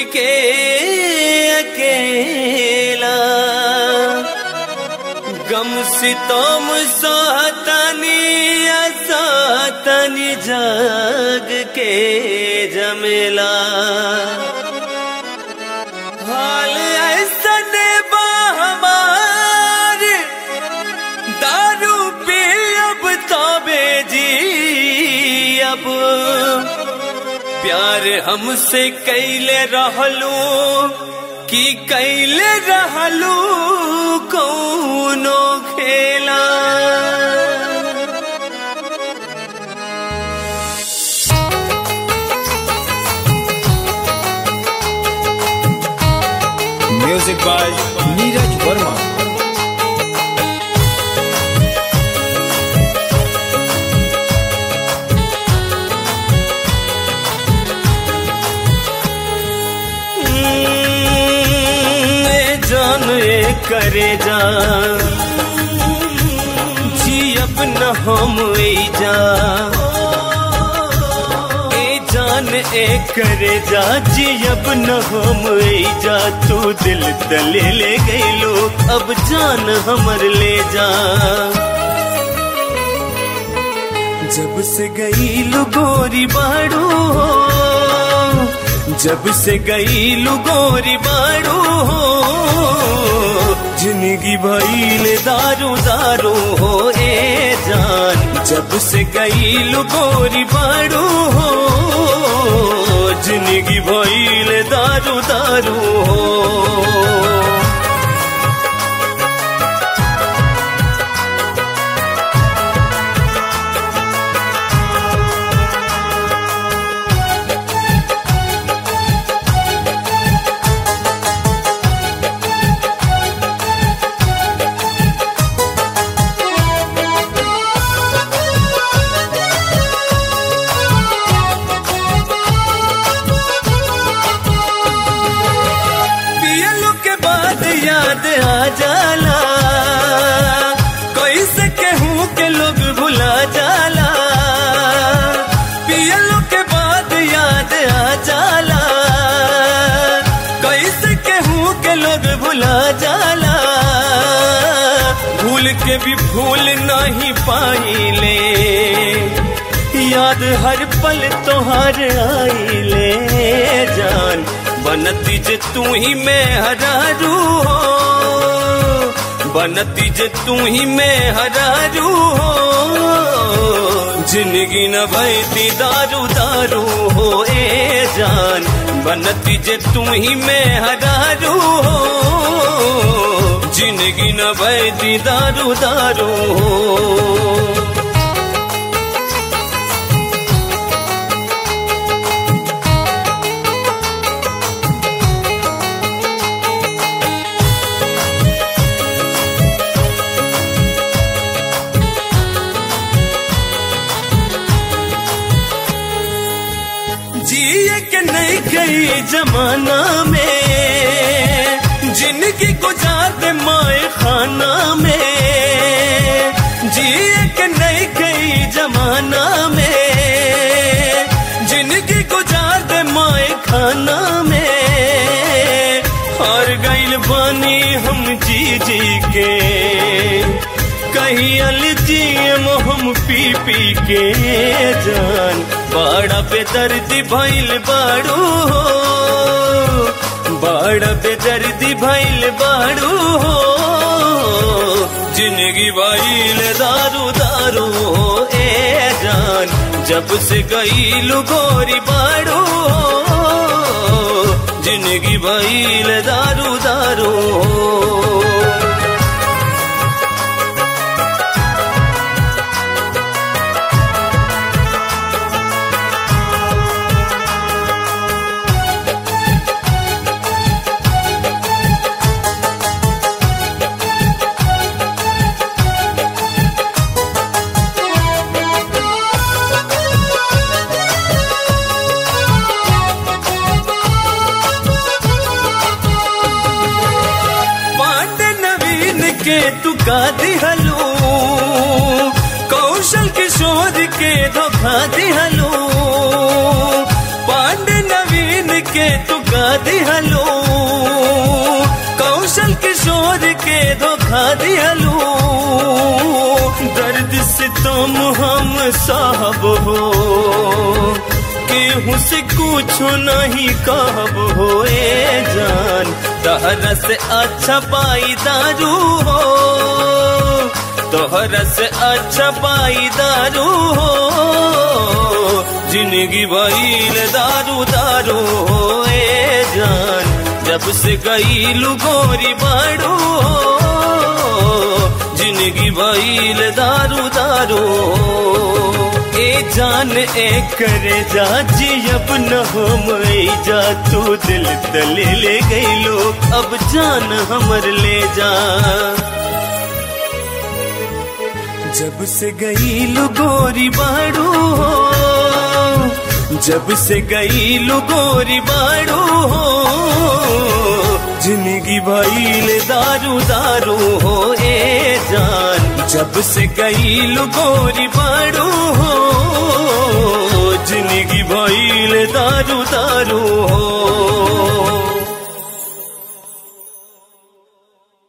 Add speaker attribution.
Speaker 1: के अकेला गम सितम सहतनी असतनी जग के जमेला हाल ऐसन बा हमार दारू पी अब तबे जी अब प्यार हमसे कैले रहलू कि कैले रहलू कौनो खेला
Speaker 2: म्यूजिक बाय नीरज वर्मा
Speaker 1: ए जान ए करे जान जी अब न हम ए जा ए जान ए करे जा जी अब न हम ए जा तू दिल तले ले गईलो अब जान हमर ले जा जब से गई गोरी बाड़ू हो जब से गई गोरी बाड़ू हो जिंदगी भइल दारू दारू हो ए जान जब से गई गोरी बाड़ू हो जिंदगी भइल दारू दारू हो पियलो के बाद याद आ जाला कैसे कहूँ के लोग भुला जाला पियलो के बाद याद आ जाला कैसे कहूँ के लोग भुला जाला भूल के भी भूल नहीं पाइले याद हर पल तोहार आइले जान बनती जे तू ही मैं हरारू हो बनती जे तू ही मैं हरारू हो जिंदगी न भैती दारू दारू हो ए जान बनती जे तू ही मैं हरारू हो जिंदगी न भैती दारू दारू हो जिए के नहीं गई जमाना में जिंदगी गुजार दे माए खाना में जिए के नहीं गई जमाना में जिंदगी गुजार दे माए खाना में हार गईल बानी हम जी जी के कहीं अलजियम हम पी पी के जान बाड़ा पे दर्दी भइल बाड़ू हो बाड़ा पे दर्दी भइल बाड़ू हो जिंदगी भइल दारू दारू हो ए जान जब से गई गोरी बाड़ू हो जिंदगी भइल दारू दारू हो पांडे नवीन के तू का दिहलू कौशल किशोर के धोखा दिहलू पांडे नवीन के तू दगा दिहलो कौशल किशोर के धोखा दिहलो दर्द से तुम हम साहब हो केहू से कुछ नहीं कहब हो ए जान तहरा से अच्छा पाई दारू हो तोहरा से अच्छा पाई दारू हो जिंदगी भइल दारू दारू हो ए जान जब से गई गोरी बाड़ू हो जिंदगी भइल दारू दारू हो ए जान ए करे जा जी अब न हो मई जा तू दिल तले ले गई लो अब जान हमर ले जा जब से गई लो गोरी बाड़ू हो जब से गई लो गोरी बाड़ू हो जिंदगी भइल दारू दारू हो ए जान जब से गई लो गोरी बाड़ू हो जिंदगी भइल दारू दारू हो